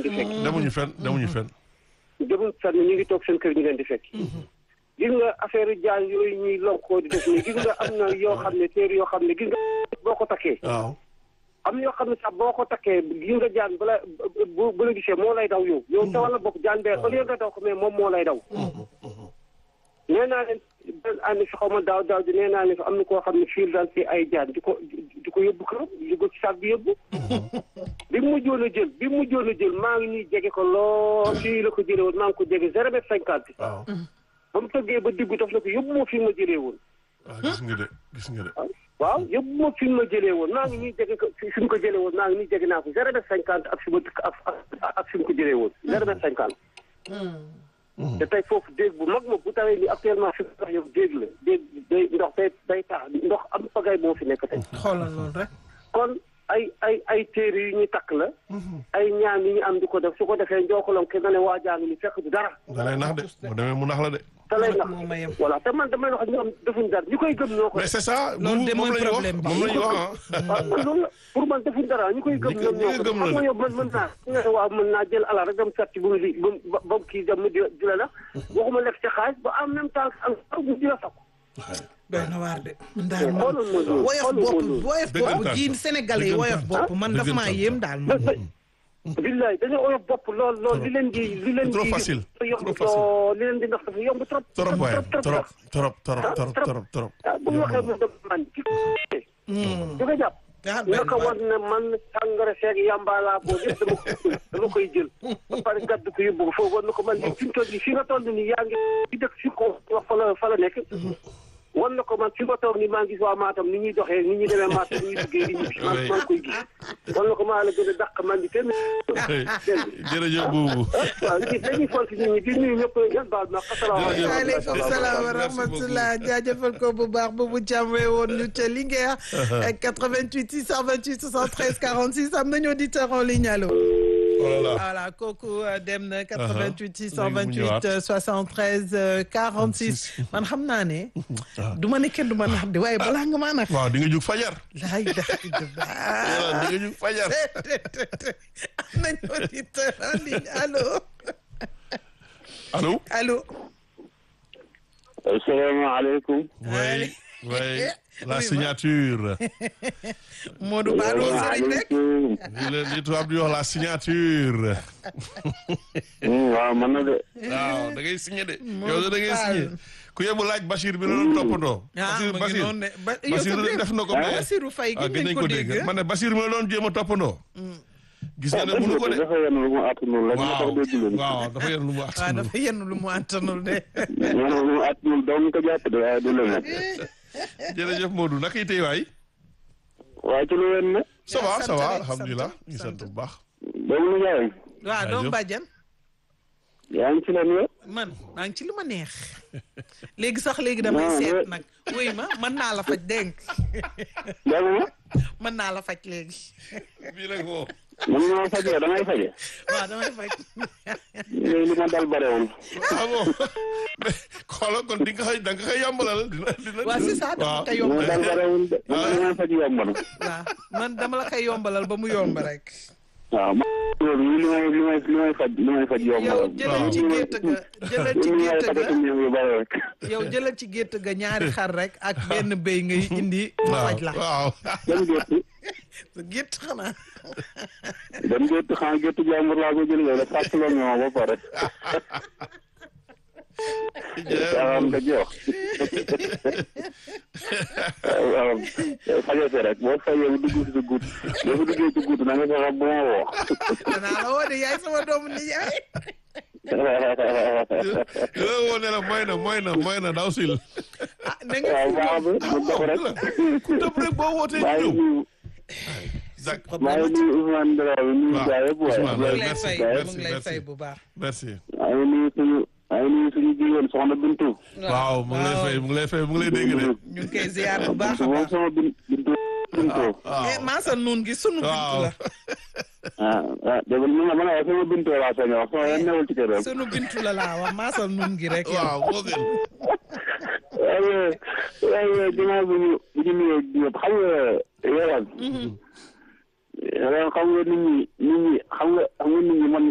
leen di fekk demuñu fenn demuñu fenn. demuñu fenn ñu ngi toog seen kër ñu leen di fekk gis nga affaire jaan yooyu ñuy lonkoo di def nii gis nga am na yoo xam ne téere yoo xam ne gis nga boo ko takkee waaw. am na yoo xam ne sax boo ko takkee gis nga jaan bala bu bu la gisee moo lay daw yow yow sa wàlla bopp jaan bee au lieu nga daw ko mais moom moo lay daw nee naa leen benn ànd fi xaw ma daaw daaw di nee naa leen fi am na koo xam ne fiir daal fi ay jaan di ko di ko yóbbu këram di ko ci saak bi yóbbu bi mu mujjoon a jël bi mu mujjoon a jël maa ngi nii jege ko lool fii la ko jëlee woon maa ngi ko jege zéro mètre cinquante waaw. ba mu tëggee ba diggu daf na ko yóbbu ma fi ma jëlee woon waaw gis nga de gis nga de. waaw yóbbu ma fi ma jëlee woon maa ngi nii jege ko fi mu ko jëlee woon maa ngi nii jege naa ko zéro mètre cinquante ak fi ma ak ak ak fi mu ko jëlee woon zéro mètre cinquante te tey foofu déeg bu mag ma bu tawee ni actuellement fi mu tax yow déeg la déeg day ndox day day tax ndox am pagay moo fi nekk tey xoolal loolu rek. kon ay ay ay téere yu ñu takk la ay ñaan yi ñu am di ko def su ko defee njookalom ke nga ne waa jaa ngi ni fekk du dara da lay nax de boo demee mu nax la de. te lay nax moo ma yem. voilà te man damay wax ñoom defuñ dara ñu koy gëm ñoo ko mais c'est ça. Loolu de moom mooy la ñu wax problème bi. moom la ñu wax ah. waaw man loolu la pour man defuñ dara ñu koy gëm Ñi ko- ñoom ñi ñoo ko ko gëm xam la nga yow man mën naa nga ne waaw mën naa jël alal rek dem sàcc bu mu li ba ba mu kii dem mu di di la nax waxuma lekk ci xaalis ba en même temps ak mu di la sakk doy na waar de. man daal man xoolal ma loolu woyof xoolal ma bopp loolu woyof Dëggantaan bopp ji sax. Sénégalais yi woyof Dëggantaan. bopp man dafa maa Dëggantaan yéem sax. daal ba man. ba billaay dañoo oyof bopp lool lool li leen di li leen di Trop facile. yomb Trop facile. lool li leen di ndax dafa yomb trop trop waaye trop trop trop trop trop trop trop. ah bu ñu waxee mu dem man ci di ko jàpp ah benn naka war na man sàngara seeg yàmbalaa boo yëpp dama koy dama koy jël ba pare gàddu ko yóbbu ko foofu war na ko man li fi mu toll nii fi nga toll nii yaa ngi ci dëkk fi ko wax fa la fa la nekk wan na ko man fi ma toog nii maa ngi gis waa Matam ni ñuy doxee ni ñuy demee Matam ni ñuy duggee di ñibbi man maa ngi koy gis wan na ko maa la gën a dàq man di kenn jërëjëf buubu. waaw ñi dañuy fonk nit ñi di nuyu ñëpp yan baal ma asalaamaaleykum waaleykum salaam wa Merci rahmatulah jaajëfal ko bu baax bu bu jàmmee woon ñu ca Linguère 88 628 73 46 am nañu auditeur en ligne allo. voilà. voilà kooku euh, dem na 88 Léegi mu 628 ñëwaat. euh, 73 euh, 46 man xam naa ne du ma ne kenn du ma nax de waaye balaa nga maa nax waaw di nga jug fajar. laay dax voilà di nga jug fajar. am nañu auditeur en ligne allo allo. allo asalaamaaleykum oui oui la signature. Modou Ba doo sëriñ rek li la li tubaab di wax la signature. waaw man na de waaw da ngay signé de. Modou yow da ngay Fall. signé. ku yebu laaj Bachir bi la doon toppandoo. ah Bachir mu ngi Bachir noonu de ba yow Bachir sa def na ko mais. Bassirou Faye ah gën nañ ko dégg man ne Bachir mi la doon jéem a toppandoo. gis nga ne mënu ko de. dafa yenn lu mu attanul rek moo tax waaw dégg leen waaw dafa yen lu mu waaw attanul. dafa yenn lu mu antanul de ñoo lu mu attanul doo ko jàpp de waaye du leneen jërëjëf Modou naka yi tey waay. waaye ci lu wen ne ça va sant ça va rek, alhamdulilah sant, ñu sant bu baax. doomu nu jaayam waaw doom Jaajëf. bàjjan yaa ngi ci leen yo man maa ngi ci li ma neex léegi sax léegi damay Non, seet mais- nag wuy ma mën naa la faj dégg doomu ma mën naa la faj léegi bii nag moom. man maa fajee damay faje waaw damay faj léegi li ma dal bare woon ah bon mais xoolal kon di nga koy da nga koy yombalal dina dina. waaw c'est ça dama koy li ma yombalal dal bare woon de man li may faj yomb na waaw man dama la koy yombalal ba mu yomb rek waaw ma loolu li may li may li may faj li may faj yomb na yow jëlal ci gétt ga jëlal ci li may gétt fajati ga ñëw yu bare rek yow jëlal ci gétt ga ñaari xar rek ak benn béy ngay indi ma waaw faj la waaw. dem gétt sa gétt xanaa dem gétt xam gétt jàmbur laa ko jël la fàtt la ñoo ba pare waaw nga jox waaw faje si rek boo fajee bu dugg si sa guut boo fi duggee si guut na nga fexe bu ma woo danaa la woo de yaay sama doomu nijaay dina woo ne la mooy na mooy na mooy na daw sil. ah na nga waaw fi baax ñëw bi mu dox rek ku tëb rek boo wootee maa ñu ngi ñëw. nuyu Dak maa ngi nuyu Ousmane Dramé nuyu waaw, gaa yëpp Ousmane, mu waaye ngi lay merci, fay merci, mu ngi lay merci. fay bu baax merci. maa ngi nuyu suñu maa ngi nuyu suñu jigéen soxna Bintu waaw mu ngi lay fay mu ngi lay fay mu ngi lay dégg de. ñu ngi koy ziar bu baax a moom baax sama bin Bintu Bintu waaw eh maasal nuun gi sunu bintu waaw. la ah ah dégg nga man man sama Bintu laa sañ a wax sama yoon newul ci këram sunu bintu la laa wax maasal nuun gi rek yow waaw moo gën. waaye waaye ginnaaw bu ñu bu ñu nuyoo ñëpp xam nga yowan yowan xam nga nit ñi nit ñi xam nga xam nga nit ñi man